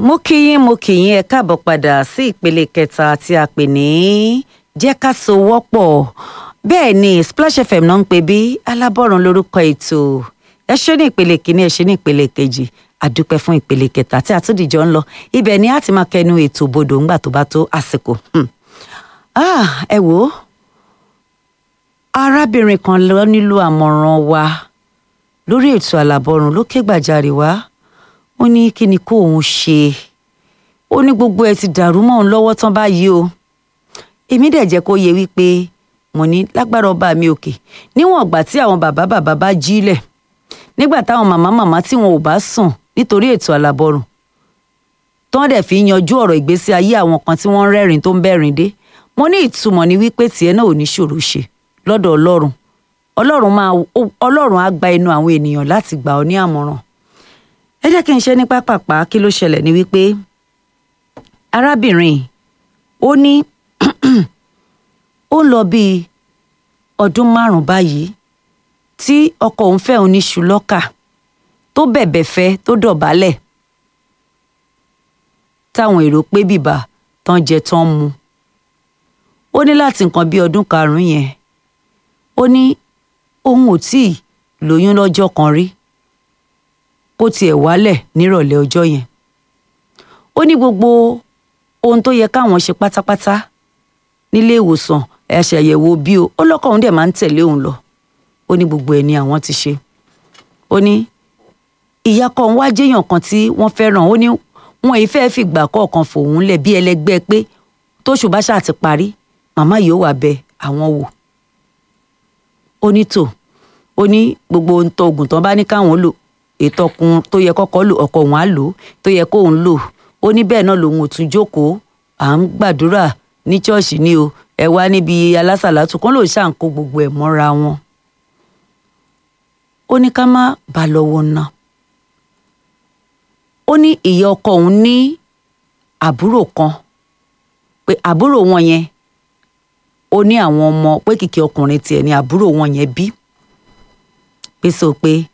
mo kí yín mo kí yín ẹ káàbọ̀ padà sí ìpele kẹta tí a pè ní jẹ́ ká so wọ́pọ̀ bẹ́ẹ̀ ni Splash FM náà ń pè bí alábọ̀rùn lórúkọ ètò ẹ ṣe ní ìpele kìíní ẹ ṣe ní ìpele kejì àdúpẹ́ fún ìpele kẹta tí àtúndìjọ ń lọ ibẹ̀ ni a ti máa kẹnu ètò bodò ńgbà tó bá tó àsìkò. Hmm. Ah, ẹ wò ó arábìnrin kan lọ nílò àmọ̀ràn wa lórí ètò àlàbọ̀rùn ló ké gbàjarè wá ó ní kí ni kó òun ṣe ó ní gbogbo ẹ ti dàrú mọ́ òun lọ́wọ́ tán báyìí o èmi dẹ̀ jẹ́ kó yẹ wípé mo ní lágbára ọba mi òkè níwọ̀n ìgbà tí àwọn bàbá bàbá bá jílẹ̀ nígbà táwọn màmá màmá tí wọn ò bá sùn nítorí ètò àlàbọ̀rùn tán dẹ̀ fi yanjú ọ̀rọ̀ ìgbésí ayé àwọn kan tí wọ́n ń rẹ́rìn tó ń bẹ́rìn dé mo ní ìtumọ̀ ní wípé tiẹ̀ náà ò ní ṣòro ṣe lọ́dọ̀ ọlọ́run ọlọ́run máa ọlọ́run á gba ẹnu àwọn ènìyàn láti gbà ọ́ ní àmọ̀ràn ẹ jẹ́ kí n ṣe ní pápápá kí ló ṣẹlẹ̀ ní wípé arábìnrin ó ní ó ń lọ bíi ọdún márùn-ún báyìí tí ọkọ òun fẹ́ òun ní ṣùlọ́kà tó bẹ̀bẹ̀ fẹ́ tó dọ̀bálẹ̀ táwọn èrò pé bìbà tán jẹ tán mu ó ní láti nǹkan bíi ọdún karùn-ún yẹn ó ní òun ò tíì lóyún lọ́jọ́ kan rí kó tiẹ̀ wálẹ̀ nírọ̀lẹ́ ọjọ́ yẹn ó ní gbogbo ohun tó yẹ káwọn ṣe pátápátá nílé ìwòsàn ẹ̀ṣẹ̀yẹ̀wò bí o ó lọ́kọ̀ òun dẹ̀ máa ń tẹ̀lé òun lọ ó ní gbogbo ẹ̀ ni àwọn ti ṣe ó ní ìyá kan wá jẹ́yàn kan tí wọ́n fẹ́ràn ó ní wọn ì fẹ́ẹ́ fìgbà kọ̀ọ̀kan fòun lẹ̀ bí ẹlẹgbẹ́ pé tóṣù bá ṣáà ti parí màmá yìí ó wà bẹ àwọn wò ó ní tò ó ní gbogbo ohun tó oògùn tán bá ní káwọn lò ètò ọkùn tó yẹ kọ́kọ́ lò ọkọ òun á lò tó yẹ kóun lò ó ní bẹ́ẹ̀ náà lòun ò tún jókòó à ń gbàdúrà ní ṣọ́ọ̀ṣì ni o ẹ wá níbi alásàlátù kan lòun ṣáà ń kó gbogbo ẹ̀ mọ́ra wọn ó ní ká má bà lọ́wọ́ ná ó ní ìyá ọkọ òun ní àbúrò kan pé àbúrò wọn yẹn ó ní àwọn ọmọ pé kìkì ọkùnrin tiẹ̀ ní àbúrò wọn yẹn bí pé sọ pé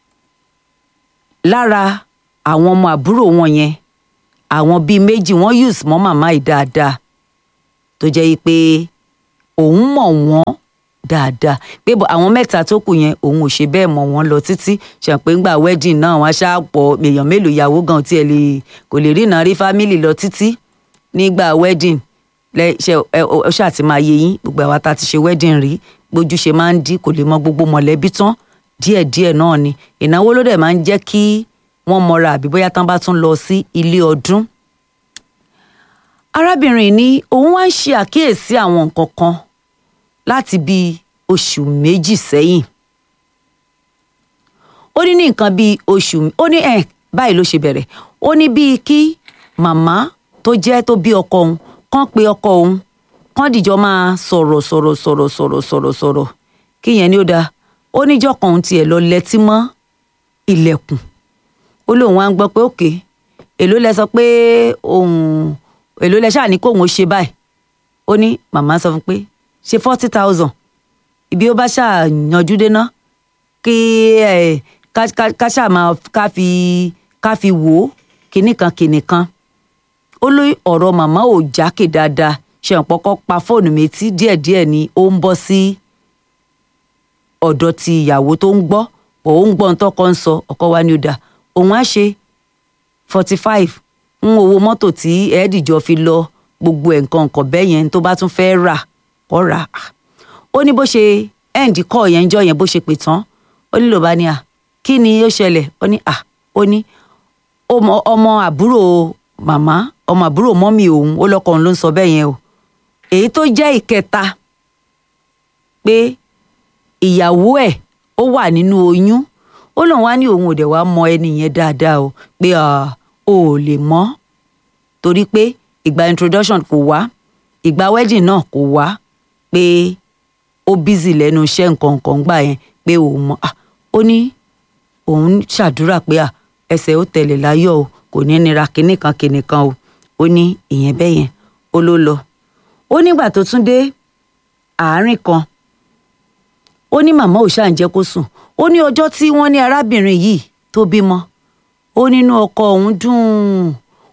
lára àwọn ọmọ àbúrò wọn yẹn àwọn bíi méjì wọ́n use mọ́ màmá yìí dáadáa tó jẹ́ pé òun mọ̀ wọ́n dáadáa pé àwọn mẹ́ta tó kù yẹn òun ò ṣe bẹ́ẹ̀ mọ̀ wọ́n lọ títí ṣàpé ńgbà wedding náà wọ́n ṣáà pọ̀ èèyàn mélòó ìyàwó gan tiẹ̀ lè kò lè rí ìnáwó family lọ títí nígbà wedding ṣe ọ ṣáà ti máa yé yín gbogbo àwa tá a ti ṣe wedding rí gbójú ṣe máa ń dí kò lè mọ gbogbo mọ̀lẹ́bí tán díẹ̀díẹ̀ náà ni ìnáwó ló dẹ̀ máa ń jẹ́ kí wọ́n mọra àbí bóyá tán bá tún lọ sí ilé ọdún. arábìnrin ní òun wá ń ṣe àkíyèsí àwọn nǹkan kan láti bíi oṣù méjì sẹ́yìn. ó ní ní nǹkan bíi oṣù ó ní ẹ̀ báyìí ló ṣe bẹ̀rẹ̀ ó ní bíi kí màmá tó jẹ́ tó bí ọkọ òun kán pe ọkọ òun kán dìjọ máa sọ̀rọ̀ sọ̀rọ̀ sọ̀rọ̀ sọ̀rọ̀ sọ̀rọ̀ sọ̀rọ̀ kíyẹn ni ó dáa ó níjọ́ kan òun tiẹ̀ lọ lẹ́tí mọ́ ilẹ̀kùn ó lóun wá ń gbọ́ pé òkè èló lẹ sọ pé òun èló lẹ ṣáà ní kóun ó ṣe báyìí ó ní màmá sọ fún pé ṣe forty thousand ibi ó bá ṣáà yanjú déná kí ẹ ká ṣáà máa ká fi ká fi wò ó kinní kan kinní kan ó lóy ọ̀rọ̀ màmá ò jákè dáadáa ṣe ọ̀pọ̀kọ́ pa fóònù méjì díẹ̀díẹ̀ ni ó ń bọ́ sí ọ̀dọ̀ ti ìyàwó tó ń gbọ́ bọ̀ ó ń gbọ́ ntọ́kọ ń sọ ọkọ wa ni ó dà òun á ṣe forty five ń owó mọ́tò tí ẹ̀ẹ́dìjọ fi lọ gbogbo ẹ̀ nǹkan nǹkan bẹ́ẹ̀ yẹn tó bá tún fẹ́ rà kọ́ rà ó ní bó ṣe ẹ̀ǹdì kọ́ yẹn jọ yẹn bó ṣe pè tán ó ní ló bá ní à kí ni ó ṣẹlẹ̀ ó ní à ó ní ọmọ àbúrò màmá ọmọ àbúrò mọ́mì òun ó lọ́kọ òun ló ń sọ bẹ́ẹ̀ yẹn o èyí tó jẹ́ ìkẹta pé ìyàwó ẹ̀ ó wà nínú oyún ó lóun wá ní òun ò dẹ̀ wá mọ ẹni yẹn dáadáa o pé o ò lè mọ̀ torí pé ìgbà introduction kò wá ìgbà wedding náà kò wá pé ó busy lẹ́nu iṣẹ́ nǹkan nǹkan gbà yẹn pé òun mọ̀ ó ní òun ṣàdúrà pé ẹsẹ̀ ó tẹ̀lé láyọ̀ o kò ní nira kinní kan kinní kan o ó ní ìyẹn bẹ́ẹ̀ yẹn ó ló lọ ó nígbà tó tún dé àárín kan ó ní màmá ò ṣáà ń jẹ́ kó sùn ó ní ọjọ́ tí wọ́n ní arábìnrin yìí tó bímọ ó nínú ọkọ òun dùn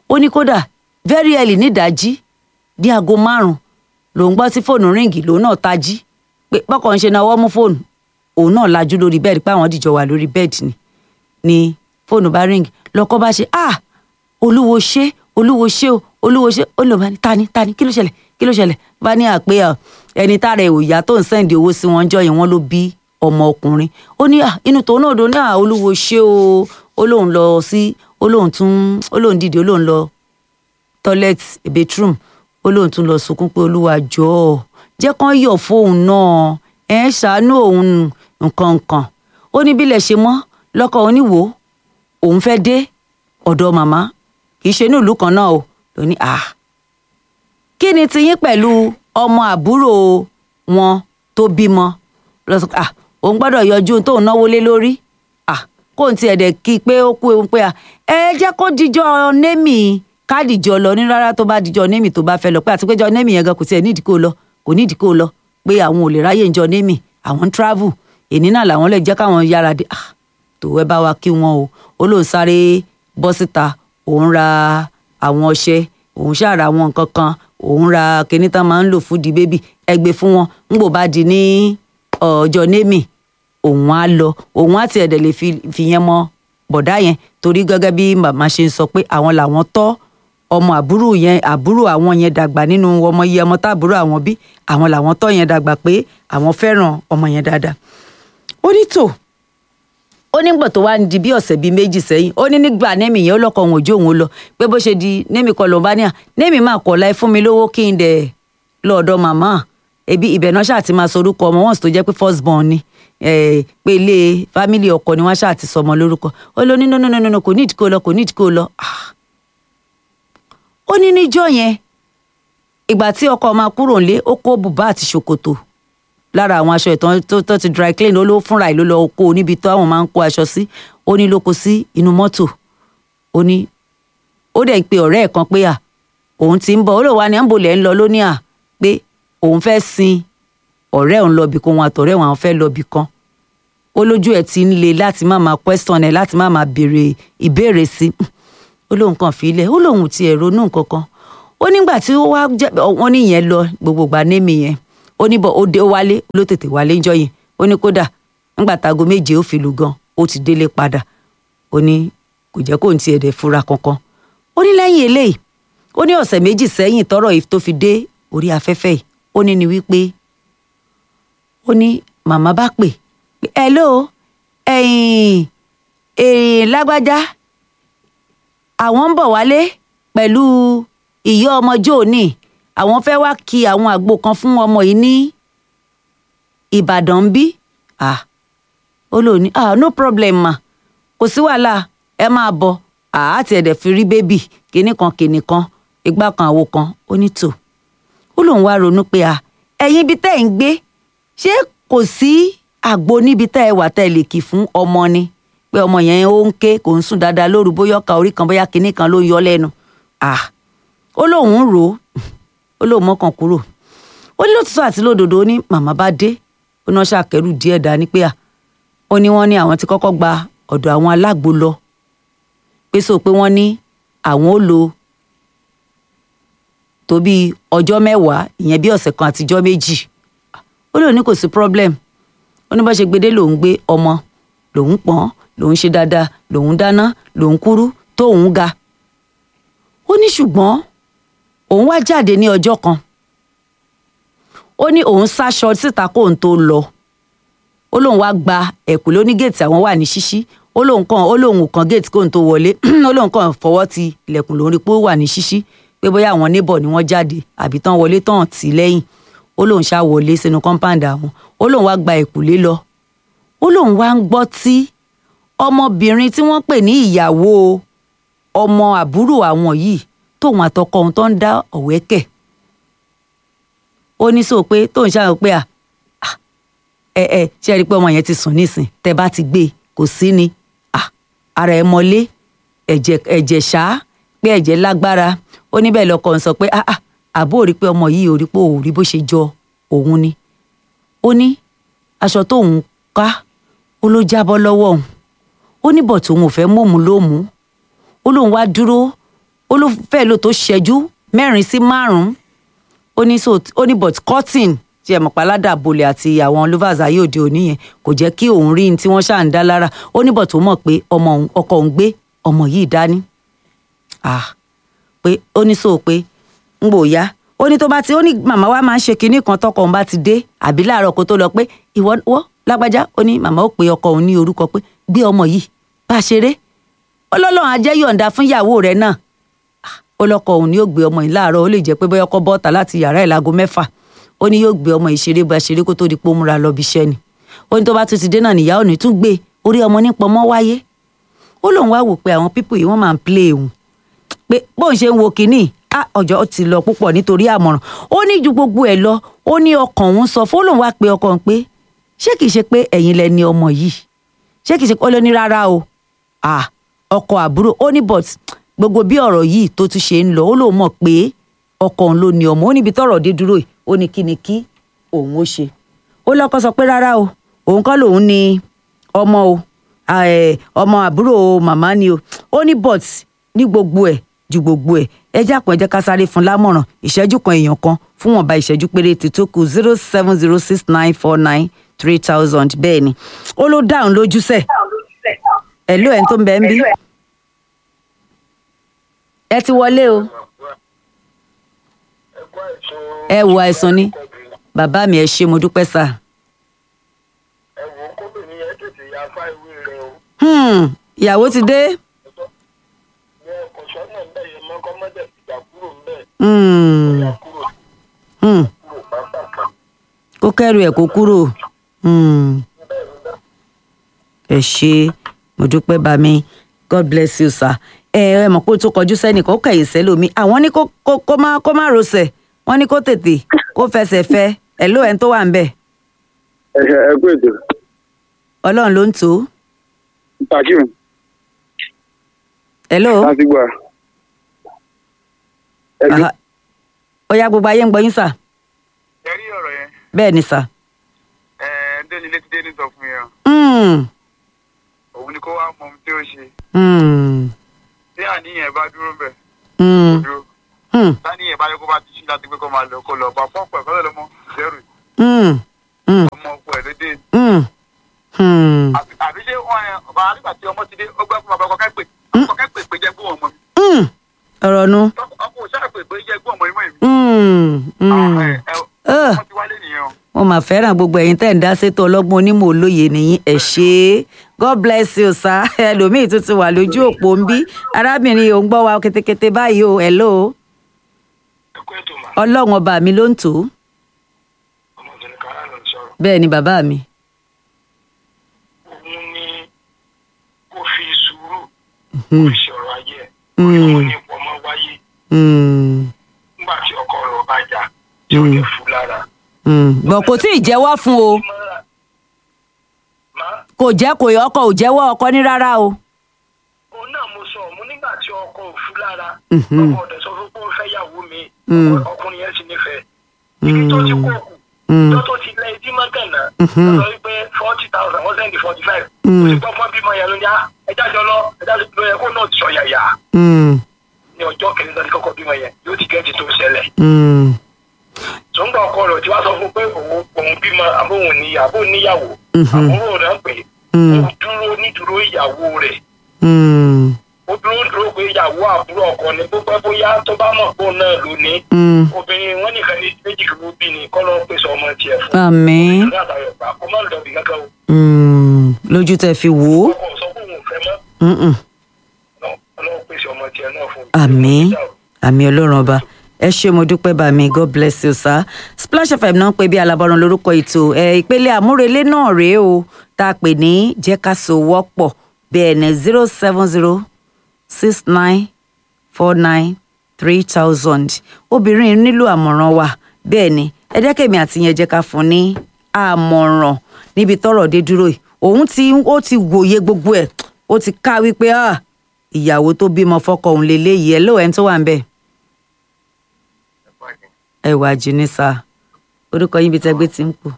ó ní kódà very early nídàájí di aago márùn lòun gbọ́ sí fóònù ríǹgì lòun náà tají pé bọ́kọ̀ ń ṣe náwó mú fóònù òun náà lajú lórí bẹ́ẹ̀dì pé àwọn dìjọ wà lórí bẹ́ẹ̀dì ni ni fóònù bá ríǹgì lọ́kọ́ bá ṣe ah olúwo ṣé olúwo ṣé o olúwo ṣé ó lọ bá ní tani tani kí ló ṣẹlẹ̀ kí ló ṣẹlẹ̀ bá ní àpé ẹni tára ẹ̀ ò yá tó ń sẹ́ǹdì owó sí wọn jọ yẹn wọ́n ló bí ọmọ ọkùnrin ó ní inú tòun náà dùn ní à olúwo ṣé o ó lóun lọ sí ó lóun tún ó lóun dìde ó lóun lọ toilet bedroom ó lóun tún lọ sunkún pé olúwa jọ̀ọ́ jẹ́ kán yọ̀ fóun náà ẹ̀ ń ṣàánú òun nǹkan nǹkan ó ní bílẹ̀ ṣe mọ́ lọ́kọ̀ oníwò òun fẹ́ dé ọ̀dọ̀ màmá kì í ṣe ní ìlú kan náà o ló ní à kí ni tiyín pẹ̀lú ọmọ àbúrò wọn tó bímọ lọ́sọ̀ à òun gbọ́dọ̀ yọjú tóun náwó lé lórí à kó n tiẹ̀ dẹ̀ kí i pé ó kú ewu pé à ẹ jẹ́ kó dijọ́ némì kádìjọ lọ ní rárá tó bá dijọ́ némì tó bá fẹ́ lọ pé àti péjọ némì yẹn gan kò tiẹ̀ nídìí kó lọ kò nídìí kó lọ pé àwọn ò lè ráyè ń jọ némì àwọn ń travel èní náà làwọn lè jẹ́ káwọn yára dé ah tó ẹ bá wa kí wọn o ó lóun sáré bọ́ síta òun ra àwọn ọṣẹ òun ṣàrà àwọn nǹkan kan òun ra kinní tán máa ń lò fún di bébì ẹgbẹ́ fún wọn ńgbò bá di ní ọjọ́ némì òun á lọ òun á tiẹ̀ dẹ̀ lè fi yẹn mọ bọ̀dá yẹn torí gẹ́gẹ́ bí màmá ṣe ń sọ pé àwọn làwọn tọ́ ọmọ àbúrò yẹn àbúrò àwọn yẹn dàgbà nínú ọmọ iye ọmọ táàbúrò àwọn bí àwọn làwọn tọ́ yẹn dàgbà pé àwọn fẹ́ràn ọmọ yẹn dáadáa ó ní tò ó nígbà tó wá ń di bí ọ̀sẹ̀ bíi méjì sẹ́yìn ó ní nígbà nẹ́mì yẹn ó lọ́kọ̀ òun òjò òun lọ pé bó ṣe di nẹ́mì kọ lòun bá ní à nẹ́mì máa kọ̀ láì fún mi lówó kí n dẹ̀ lọ́ọ̀dọ̀ màmá ebi ibẹ̀ náà ṣáà ti máa sọ orúkọ ọmọ wọn sì tó jẹ́ pé first born ni pé ilé fámìlì ọkọ ni wọ́n ṣáà ti sọ ọmọ lórúkọ ó ló ní nínú kò nídìí kó lọ kò nídìí kó lọ ó ní níjọ́ yẹn ìgbà tí ọkọ máa kúrò nílé ó kó bùbá àti ṣòkòtò lára àwọn aṣọ ìtàn tó tó ti dry clean ó ló fúnra ẹ̀ ló lọ kó níbi tó àwọn máa ń kó aṣọ sí ó ní ló kó sí inú mọ́tò ó ní ó dẹ̀ ń pe ọ̀rẹ́ ẹ̀ kan pé à òun ti ń bọ̀ ó lè wá ní àǹbọ̀lẹ̀ ń lọ lónìí à pé òun fẹ́ sin ọ̀rẹ́ òun lọ́bì kan òun àtọ̀rẹ́ òun àwọn fẹ́ lọ́bì kan ó lójú ẹ̀ ti ń le láti má máa question ẹ̀ láti má máa béèrè ìbéèrè sí ó lóun kàn fi ilẹ̀ ó lóun ti ẹ̀ ronú nǹkan kan ó nígbà tí ó wá jẹ́ wọ́n níyẹn lọ gbogbogbà némi yẹn ó ní bọ ó dé ó wálé ló tètè wálé ńjọ́ yẹn ó ní kódà ńgbà tágo méje ó fi lù gan ó ti délé padà ó ní kò jẹ́ kó n tiẹ̀ dẹ̀ fura kankan ó ní lẹ́yìn eléyìí ó ní ọ̀sẹ̀ méjì sẹ́yìn tọ́rọ̀ yìí tó fi dé orí afẹ́fẹ́ yìí ó ní ni wípé ó ní màmá bá pè pé hello ẹ̀yin èèyàn lágbájá àwọn ń bọ̀ wálé pẹ̀lú ìyá ọmọ jóòní àwọn fẹ́ wá kí àwọn àgbo kan fún ọmọ yìí ní ìbàdàn ń bí ah ó lò ní ah no problem ma kò sí wàhálà ẹ máa bọ̀ ah àti ẹ̀dẹ̀ fi rí bébì kinní kan kinní kan igbá kan àwo kan ó ní tò ó lòun wá ronú pé ah ẹ̀yin ibi tẹ́ ẹ̀ ń gbé ṣé kò sí àgbo níbi tẹ́ ẹ wà tẹ́ ẹ lè kì fún ọmọ ni pé ọmọ yẹn ó ń ké kò ń sùn dáadáa lóru bóyá ọkà orí kan bóyá kinní kan ló ń yọ lẹ́nu ah ó lóun rò ó ó lóun mọ́kàn kúrò ó ní lótìtọ́ àti lódodo ó ní màmá bá dé ó náà ṣàkẹ́rù díẹ̀ dání pé à ó ní wọ́n ní àwọn ti kọ́kọ́ gba ọ̀dọ̀ àwọn alágbo lọ pé sọ pé wọ́n ní àwọn ó lò tó bíi ọjọ́ mẹ́wàá ìyẹn bí ọ̀sẹ̀ kan àtijọ́ méjì ó lóun ní kò sí problem ó ní bá ṣe gbedé lòun gbé ọmọ lòun pọ́n lòun ṣe dáadáa lòun dáná lòun kúrú tóun ga ó ní ṣùgbọ́n òun wá jáde ní ọjọ́ kan ó ní òun sáṣọ síta kóun tó lọ ó lóun wá gba ẹ̀kú lóní géètì àwọn wà ní ṣíṣí ó lóun kàn ó lóun kàn géètì kóun tó wọlé ó lóun kàn fọwọ́ ti ilẹ̀kùn lórí pé ó wà ní ṣíṣí pé bóyá àwọn neighbor ni wọ́n jáde àbí tán wọlé tán tì lẹ́yìn ó lóun ṣá wọlé sínú compound àwọn ó lóun wá gba ẹ̀kúlé lọ ó lóun wá ń gbọ́ tí ọmọbìnrin tí wọ́n pè ní ìyàwó ọmọ àbúrò àwọn yìí tóun àtọkọ òun tó ń dá ọ̀wẹ́kẹ̀ ó ní sọ pé tóun ṣáà pé à ẹ ẹ ṣe rí i pé ọmọ yẹn ti sùn nísìn tẹ bá ti gbé kò sí ni ara ẹ mọlé ẹ̀jẹ̀ ẹ̀jẹ̀ ṣá pé ẹ̀jẹ̀ lágbára ó ní bẹ́ẹ̀ lọ́kọ ń sọ pé àbó rí pé ọmọ yìí ò rí pé òun rí bó ṣe jọ òun ni ó ní aṣọ tóun ká ó ló jábọ́ lọ́wọ́ òun ó ní bọ̀ tóun ò fẹ́ mọ̀mú lómú ó lóun wá dúró ó ló fẹ́ lò tó ṣẹ́jú mẹ́rin sí márùn-ún ó ní so ó ní but cotton tí ẹ mọ̀ pa aládàbolẹ̀ àti àwọn lovers ayé òde òní yẹn kò jẹ́ kí òun rí ní tí wọ́n ṣáà ń dá lára ó ní but ó mọ̀ pé ọmọ òun ọkọ òun gbé ọmọ yìí dání ah pé ó ní so pé ń gbò yá ó ní tó bá ti ó ní màmá wa máa ń ṣe kinní kan tọkọ òun bá ti dé àbí láàárọ̀ kó tó lọ pé ìwọ wọ́ lágbájá ó ní màmá ó pe ọkọ òun ní orúkọ pé gbé ọmọ yìí bá a ṣeré ó lọ́lọ́run á jẹ́ yọ̀ǹda fún ìyàwó rẹ̀ náà ó lọ́kọ òun ni yóò gbé ọmọ yìí láàárọ̀ ó lè jẹ́ pé bóyá ọkọ bọ́ta láti yàrá ẹ̀ láago mẹ́fà ó ní yóò gbé ọmọ yìí ṣeré bá ṣeré kó tó di pé ó múra lọ bí iṣẹ́ ni ó ní tó bá tún ti dé náà nìyá òní tún gbé orí ọmọ nípa ọmọ wáyé ó lóun wá wò pé àwọn pípò yìí wọ́n máa ń play òun pé bóun ṣe ń wo kínní á ọjọ́ ti lọ púpọ̀ nítorí àmọ̀ràn ó ní ju gbogbo ẹ̀ lọ ó ní ọkàn òun sọ fún lóun wá pé ọkàn pé ṣé kìí ṣe pé ẹ̀yin lẹ ní ọmọ yìí ṣé kìí ṣe pé ó lọ ní rárá o ah ọkọ àbúrò ó ní but gbogbo bí ọ̀rọ̀ yìí tó tún ṣe ń lọ ó lóun mọ̀ pé ọkọ òun ló ní ọmọ ó níbi tọ́rọ̀ dé dúró yìí ó ní kí ni kí òun ó ṣe ó lọ́kọ sọ pé rárá o òun kọ́ lòun ní ọmọ o ọmọ àbúrò màmá ni o ó ní but ní gbogbo ẹ̀ ju gbogbo ẹ̀ ẹ jẹ́ àpọ̀ ẹ jẹ́ ká sáré fún lámọ̀ràn ìṣẹ́jú kan èèyàn kan fún wọn bá ìṣẹ́jú péréte tó kù zero seven zero six nine four nine three thousand bẹ́ẹ̀ ni ó ló dáhùn lójú sẹ̀ ẹ̀ ló ẹ̀ tó ń bẹ ń bí ẹ ti wọlé o ẹ wo àìsàn ni bàbá mi ẹ ṣé mo dúpẹ́ sà. ẹ wò ó kóbìnrin yẹn tètè ya fáìwé rẹ o. Hmm, ìyàwó ti dé. ní ọkọ̀ sọ́nà ń bẹ̀ yẹn mọ́kọ́ mọ́tẹ̀ ìgbà kúrò ń bẹ̀. Hmm, ìyá kúrò hmm, kúrò pápákọ̀. kó kẹ́rù ẹ̀ kó kúrò. Hmm, ẹ ṣé mo dúpẹ́ bá mi god bless you sir. ẹ ẹ mọ̀ pé o tó kọjú sẹ́nìkan ó kẹ̀yìn sẹ́lómi àwọn ní kó kó kó má kó má rọsẹ̀ wọ́n ní kó tètè kó fẹsẹ̀ fẹ́ ẹ̀ ló ẹ̀ ń tó wà ń bẹ̀ ẹ ṣe ẹ kú ètò ọlọ́run ló ń tó takim ẹ̀ ló. láti gbà ẹbí Aha. ó yá gbogbo ayé ń gbọ́ yín sà ẹ rí ọ̀rọ̀ yẹn bẹ́ẹ̀ ni sà. ẹ déni létí déni sọ fún yẹn Hmm, òun ni kó wá mọ ohun tí ó ṣe hmm, tí àníyàn bá dúró bẹ̀ hmm, dúró hmm, táníyàn bá yẹ kó bá ti ṣí láti pé kó máa lọ kó lọ bá fọ́ọ̀pù ẹ̀ kọ́lẹ̀ lọ́mọ zero hmm, hmm, ọmọ ọkọ ẹ̀ lédè hmm, hmm, àbí àbí ṣé wọn ẹ ọba nígbà tí ọmọ ti dé ó gbẹ́ fún bàbá ọkọ kẹ́pẹ́ ọkọ kẹ́pẹ́ pé jẹ́ gbóhùn ọmọ mi hmm. ọ̀rọ̀ nu. ọkọ òṣàpè pé jẹ́ gbóhùn ọmọ mi mọ́ èmi. Hmm, hmm. ẹ ẹ Ah. ọmọ ti wálé nìyẹn o. mo mà fẹ́ràn gbogbo ẹ̀yin tẹ́ ń dá sétò ọlọ́gbọ́n onímọ̀ olóye nìyí ẹ̀ ṣe é god bless you sir ẹlòmíì tún ti wà lójú òpó ń bí arábìnrin ò ń gbọ́ wa ketekete báyìí o hello ẹ kú ètò mà ọlọ́run ọba mi ló ń tò ó ọmọbìnrin kan láàrín sọ̀rọ̀ bẹ́ẹ̀ ni bàbá mi. òun ni kó fi sùúrù Hmm, fi ṣọ̀rọ̀ ayé ẹ̀ Hmm. orí wọn ní pọ̀mọ́ wáyé hmm, nígbà tí ọkọ rẹ̀ bá jà tí ó lè fún lára. hmm. bọ̀ kò tí ì jẹ́wọ́ fún o má kò jẹ́ kò yọ ọkọ ò jẹ́wọ́ ọkọ ní rárá o. òun náà mo sọ mo nígbà tí ọkọ ò fún lára Mhm. ọkọ ọ̀dẹ̀ sọ fún pé ó fẹ́ yàwó mi Hmm. ọkọ- ọkùnrin yẹn sì nífẹ̀ẹ́ ibi tó ti kó kù Hmm. tó tó ti lẹ ìdí mọ́gànnà Mhm. lọ wípé forty thousand wọ́n sẹ́ndì forty five Hmm. ó sì gbọ́ fún bímọ yẹn ló ní à ẹja jọ lọ ẹja ló yẹ kó náà sọ yàyà Hmm, ní ọjọ́ kẹrin lọ́dún kọ́kọ́ bímọ yẹn yóò ti gẹ́ẹ̀tì tó ṣẹlẹ̀ hmm, tó ń gbà ọkọ rẹ̀ tí wàá sọ fún pé òun òun bímọ àbóhùn níyà àbóhùn níyàwó Mhm. àbúrò rẹ̀ ń pè é Hmm. ó dúró nídúró ìyàwó rẹ̀ hmm, ó dúró dúró pé ìyàwó àbúrò ọkọ ni bó pẹ́ bóyá tó bá mọ̀ pé òun náà ló ní hmm. obìnrin wọn nìkan ní méjì kí wọ́n bí ni kọ́ ló ń pèsè ọmọ tiẹ̀ fún àmín ìlú àtàyọ̀ gbà kó má lọ bí kankan o Hmm, lójú tẹ fi wò ó. ọkọ sọ pé òun ò fẹ́ mọ́ Mm-mm. ọlọ́run pèsè ọmọ tiẹ̀ náà fún àmín àmín ọlọ́run ọba ẹ ṣé mo dúpẹ́ bá mi god bless you sir splash fm náà ń pè bí alábọ́run lórúkọ ètò ẹ ìpele àmúrelé náà rèé o tá a pè ní jẹ́ ká so wọ́pọ̀ bẹ́ẹ̀ ní zero seven zero six nine four nine three thousand obìnrin nílò àmọ̀ràn wa bẹ́ẹ̀ ni ẹ jẹ́ kèmí àti yẹn jẹ́ ká fún ní àmọ̀ràn níbi tọ́rọ̀ dé dúró yìí òun ti ó ti wòye gbogbo ẹ̀ ó ti ká wípé ah ìyàwó tó bímọ fọ́kọ òun lélẹyìí ẹ lóò ẹni tó wà ń bẹ ẹ wà jìnnì sá orúkọ yín bí tẹgbẹ ti ń pò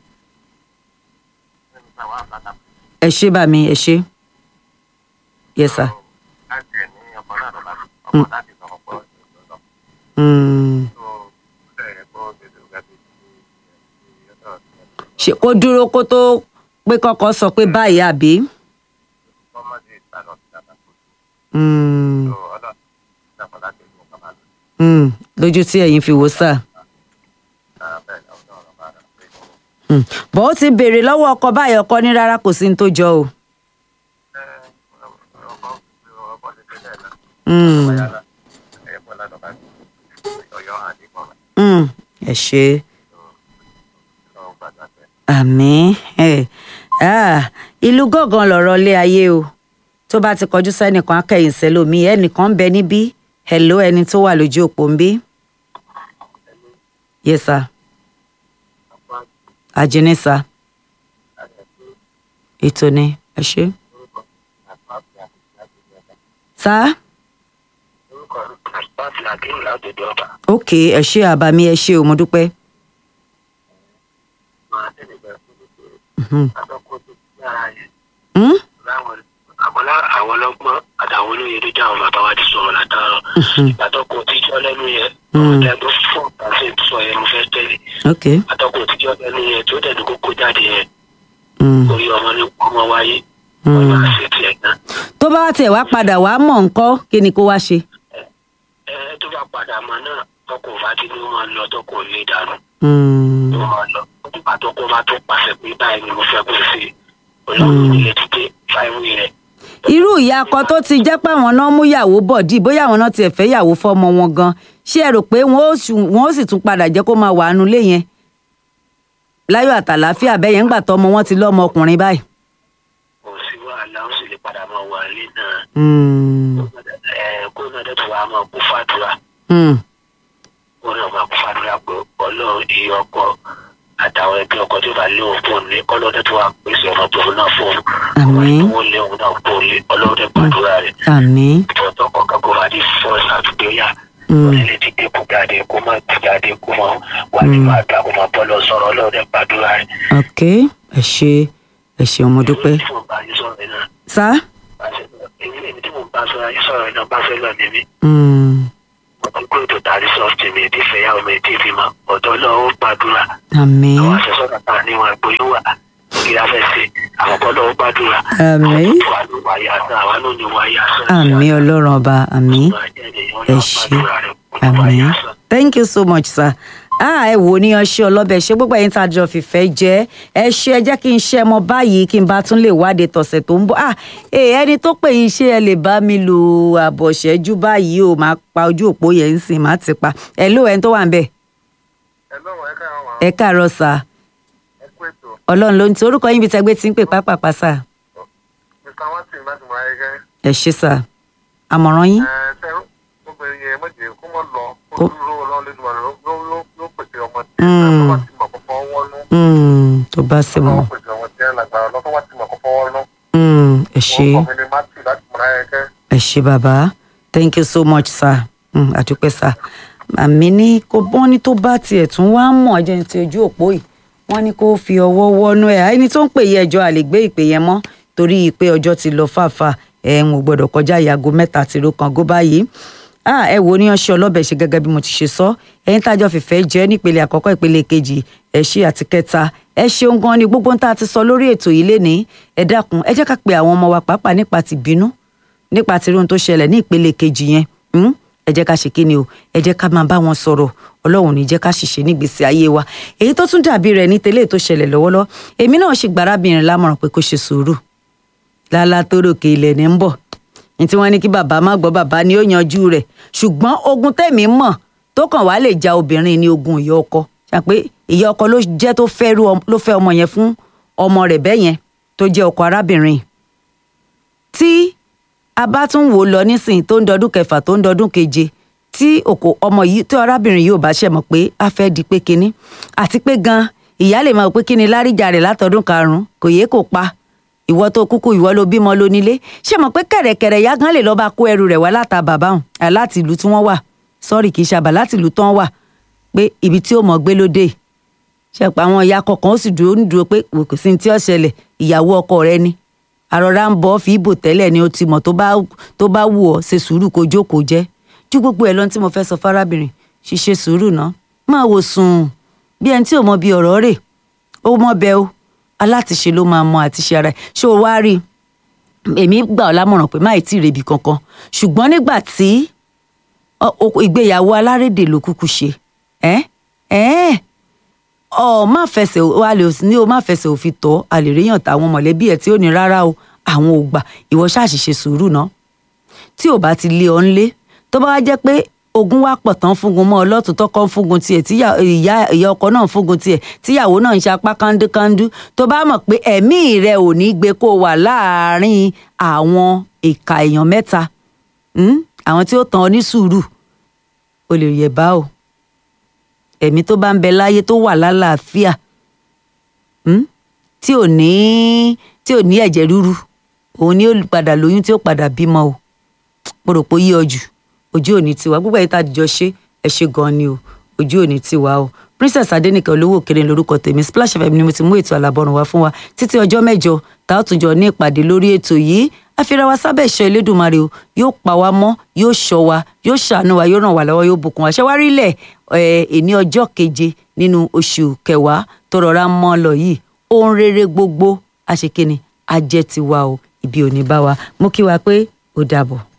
ẹ ṣé bá mi ẹ ṣé yes sir Mm. tó ẹ̀ kọ́ tètè ọ̀gá ti di ọ̀dọ̀ ṣe kó dúró kó tó pé kọ́kọ́ sọ pé báyìí àbí. ọmọdé ìtànà ti dàgbà tó Mm. tó ọlọ́run dàpọ̀ láti ìlú ọ̀gá máa lò Mm. lójú tí ẹ̀yin fi wò sá. ní bẹ́ẹ̀ ni ọ̀dọ́ ọ̀rọ̀ bá rà pé Mm. bọ́ ó ti béèrè lọ́wọ́ ọkọ báyìí ọkọ ní rárá kò sí ní tó jọ o. ọkọ̀ ọkọ̀ ti tẹ́lẹ̀ náà Mm. báyà ẹ̀kọ́ ládọ̀ bá ọ̀yọ́ àdìpọ̀ Mm. ẹ ṣe lọ́wọ́ gbàgbà tẹ̀. àmì ẹ Ah, ìlú gángan lọ̀rọ̀ lé ayé o tó bá ti kọjú sẹ́nìkan akẹ́yìn sẹ́lómi ẹnìkan ń bẹ níbí hello ẹni tó wà lójú òpó ń bí. yes sir ajínní sir ètò ni ẹ ṣe. sir orúkọ pàṣẹ àkíyèsí látòdì ọba ok ẹ ṣe àbàmì ẹ ṣe o mo dúpẹ́. máa tẹ̀lé bẹ̀rẹ̀ fún mi pé Mhm. àtọ́kọ́ tó ti yára yẹn Hmm? láwọn àbọ̀lá àwọn ọlọ́gbọ́n àtàwọn olóye ló jẹ́ àwọn bàbá wa ti sọ̀rọ̀ látàárọ̀ Mhm. àtọ́kọ́ tíjọ́ lẹ́nu yẹn Mm. ọ̀dà tó fún àṣẹ sọ yẹn mo fẹ́ tẹ̀lé ok. àtọ́kọ́ tíjọ́ lẹ́nu yẹn tó dẹ̀ ní kókó jáde yẹn Mm. orí ọmọ ní ọmọ wáyé Mm. wọ́n máa ṣe tiẹ̀ náà tó bá tiẹ̀ wá padà wá mọ̀ ńkọ́ kí ni kó wá ṣe. ẹ tó bá padà mọ náà tọkọ bá ti ní wọn lọ tọkọ lè dànù Mm. ní wọn lọ nígbà tọkọ bá tó pàṣẹ pé báyìí ni mo fẹ́ kó ṣe olóògùn ilé títí fáìwì rẹ̀ irú ìyá akọ tó ti jẹ́ pé àwọn náà mú yàwó bọ̀ dì bóyá àwọn náà tiẹ̀ fẹ́ yàwó fọ́mọ wọn gan ṣé ẹ rò pé wọ́n ó sù- wọ́n ó sì tún padà jẹ́ kó máa wà nù lé yẹn láyọ̀ àtàlàáfíà bẹ́ẹ̀ yẹn ńgbà tọmọ wọn ti lọ́mọ ọkùnrin báyìí. kò sí wàhálà ó sì lè padà máa wà nílé náà Mm. ẹ kó náà dẹ́tù wàá máa kó fàdúrà Mm. kó náà máa kó fàdúrà pé ọlọ́run iye ọkọ àtàwọn ẹgbẹ́ ọkọ tó bá lé òun fún un ní ọlọ́run dẹ́tù wàá pèsè ọmọ tó náà fún un Àmín. ọmọ tó lé òun náà fún un lé ọlọ́run dẹ́ gbàdúrà rẹ̀ àmín. ìfọ̀tọ̀ kọ̀ọ̀kan kó máa di fọ́ọ̀sì àdúgbò yá Mm. onílé ti dé kó jáde kó má ti jáde kó má wà ní máa dá kó má bọ́ lọ sọ̀rọ̀ ọlọ́run dẹ́ gbàdúrà rẹ̀. ok ẹ ṣe ẹ ṣeun mo dúpẹ́. èmi tí mo bá yín sọ̀rọ̀ náà sá. bá ṣe lọ èmi èmi tí mo bá sọ̀rọ̀ yín sọ̀rọ̀ náà bá fẹ́ lọ ní mi. Mm. mo ti gbé ètò tàbí sọ́ọ̀tì mi ti fẹ́ yàwó mi ti fi mọ́ ọ̀dọ́ lọ́wọ́ gbàdúrà àmín. àwọn aṣẹ́sọ́nà tá a níwọ̀n àgbóyún wà kí a fẹ́ ṣe àwọn ọ̀dọ́ lọ́wọ́ gbàdúrà. Àmín. àwọn tó wà ní wáyé àṣà àwọn náà ní wáyé àṣà. àmín ọlọ́run ọba àmín. ẹ ṣe àmín thank you so much sir ah ẹ wò ní ọṣẹ ọlọbẹ ṣé gbogbo ẹ̀yin tá a jọ fìfẹ́ jẹ ẹ ṣe ẹ jẹ́ kí n ṣe mọ báyìí kí n bá tún lè wádìí tọ̀sẹ̀ tó ń bọ̀ ah ee ẹni tó pè yín ṣé ẹ lè bá mi lò àbọ̀ṣẹ́jú báyìí o máa pa ojú òpó yẹn ń sìn má ti pa ẹ ló ẹni tó wà ń bẹ̀ ẹ lọ́wọ́ ẹ káyọ̀ wá ẹ káàárọ̀ sà ẹ kú ètò ọlọ́run ló ń ti orúkọ yín bíi tẹgbẹ́ tí ń pè pápápá sà mr watson láti mọ ayẹyẹ ẹ ṣe sà àmọ̀ràn yín ẹ ṣe obìnrin yẹn mọ̀jẹ̀ kó mọ̀ lọ kó Kó- dúró lọ́wọ́ lẹ́nu ọ̀rọ̀ ló pèsè ọmọ tí Mm. ẹ bá ti mọ̀ kọ́kọ́ wọ́nú Mm, tó bá ṣe mọ́ lọ́wọ́ pèsè ọmọ tí ẹ lágbára lọ́wọ́ wá ti mọ̀ kọ́kọ́ wọ́nú. Mm, ẹ ṣe. orúkọ mi ni matthew láti mọ ayẹyẹ ẹ ṣé bàbá thank you so much sir mm, àdúpẹ́ sir àmì ní kó wọ́n ní tó bá tiẹ̀ tún wá mọ̀ ẹjẹ́ ní ti ojú òpó yìí wọ́n ní kó fi ọwọ́ wọnú ẹ̀ ẹni tó ń pè yẹ ẹjọ́ àlè gbé ìpè yẹn mọ́ torí pé ọjọ́ ti lọ fàáfà ẹ̀ ń gbọ́dọ̀ kọjá ìyàgò mẹ́ta tìró kan gó báyìí ah ẹ wo ní ọṣẹ ọlọ́bẹ̀ ṣe gẹ́gẹ́ bí mo ti ṣe sọ ẹ̀yin tájọ fìfẹ́ jẹ́ nípele àkọ́kọ́ ìpele kejì ẹ ṣé àti kẹta ẹ ṣeun gan ni gbogbo ń tá a ti sọ lórí ètò yìí lénìí ẹ dákun ẹ jẹ́ ká pe àwọn ọmọ wa pàápàá nípa ti bínú nípa tí irun tó ṣẹlẹ̀ ní ìpele kejì yẹn hmm? ẹ jẹ́ ká ṣe kí ni o ẹ jẹ́ ká máa bá wọn sọ̀rọ̀ ọlọ́run ní jẹ́ ká ṣìṣe nígbèsí ayé wa èyí tó tún dàbí rẹ̀ ní tẹ́lẹ̀ tó ṣẹlẹ̀ lọ́wọ́lọ́wọ́ èmi náà ṣe gbàrábìnrin lámọ̀ràn pé kó ṣe sùúrù lálá tó ròkè ilẹ̀ ní ń bọ̀ ní tí wọ́n ní kí bàbá má gbọ́ bàbá ni ó yanjú rẹ̀ ṣùgbọ́n ogun tẹ̀mí mọ̀ tó kàn wá lè ja obìnrin ní ogun ìyá ọkọ ṣàpé ìyá ọkọ ló jẹ́ tó fẹ́ rú ọm- ló fẹ́ ọmọ yẹn fún ọmọ rẹ̀ bẹ́ẹ̀ yẹn tó jẹ́ ọkọ arábìnrin tí a bá tún wò ó lọ nísìnyí tó ń dọdún kẹfà tó ń dọdún keje tí òkò ọmọ yìí tí arábìnrin yìí ò bá ṣe mọ̀ pé a fẹ́ di pé kinní àti pé gan ìyá lè máa wò pé kíni láríjà rẹ̀ látọdún karùnún kò yé kò pa ìwọ tó kúkú ìwọ ló bímọ ló nílé ṣé mọ̀ pé kẹ̀rẹ̀kẹ̀rẹ̀ ìyá gan lè lọ́ọ́ bá kó ẹrù rẹ̀ wá láta bàbá hàn à, láti ìlú tí wọ́n wà sọ́ọ̀rì kì í ṣàbà láti ìlú tán wà pé ibi tí ó mọ̀ gbé ló dé ṣe pa àwọn ìyá kọ̀ọ̀kan ó sì dúró ń dúró pé kò sí ní tí ó ṣẹlẹ̀ ìyàwó ọkọ rẹ ni àròrà ń bọ́ fi ìbò tẹ́lẹ̀ ni ó ti mọ̀ tó bá tó bá wù ọ́ ṣe sùúrù kó jókòó jẹ́ ju gbogbo ẹ̀ lọ tí mo fẹ́ sọ fárábìnrin ṣiṣẹ́ sùúrù ná máa wò sùn bí ẹni tí ò mọ bí ọ̀rọ̀ rè ó mọ bẹ o alátiṣe ló máa mọ àtiṣe ara ẹ̀ ṣé o wá rí i èmi gbà ọ́ lámọ̀ràn pé má ì tí ì rebi kankan ṣùgbọ́n nígbà tí ọ- o- ìgbéyàwó alárédè ló kúkú ṣe ẹ́ ẹ́ ọ má fẹsẹ̀ o a lè ní o má fẹsẹ̀ òfin tọ́ a lè ríyàn táwọn mọ̀lẹ́bí ẹ̀ tí ò ní rárá o àwọn ò gbà ìwọ ṣáàṣìṣe sùúrù náà tí ò bá ti lé ọ ńlé tó bá wá jẹ́ pé ogun wá pọ̀ tán fúngun mọ́ ọlọ́tún tọkọ ń fúngun tiẹ̀ tí ìyá ìyá ọkọ náà ń fúngun tiẹ̀ tíyàwó náà ń ṣe apá kándúkándú tó bá mọ̀ pé ẹ̀mí rẹ ò ní gbé kó wà láàárín àwọn ìka èèyàn mẹ́ta hmm? àwọn tí ó tàn ọ ní sùúrù o lè yẹ̀ bá o ẹ̀mí tó bá ń bẹ láyé tó wà lálàáfíà hmm? tí ò ní tí ò ní ẹ̀jẹ̀ ríru òun ni ó padà lóyún tí ó padà bímọ o mo rò pé ó yí ọ jù ojú òní tiwa gbogbo ẹ̀yìn tá a dìjọ ṣe ẹ ṣe gan ni o ojú òní tiwa o princess adenike olówó òkèrè lórúkọ tèmi splash fm ni mo ti mú ètò àlàbọrùn wá fún wa títí ọjọ́ mẹ́jọ tá a tún jọ ní ìpàdé lórí ètò yìí àfihàn wa sábẹ́ ìṣọ́ elédùnmarè o yóò pa wá mọ́ yóò ṣọ́ wa yóò ṣàánú wa yóò ràn wá lọ́wọ́ yóò bùkún wa ṣé wá rí lẹ̀ ẹ̀ èní ọjọ́ keje nínú oṣù kẹwàá tó rọra mọ́ lọ yìí ohun rere gbogbo àṣekínni ajẹ́ tiwa o ibi ò ní bá wa mo kí wa pé ó dàbọ̀.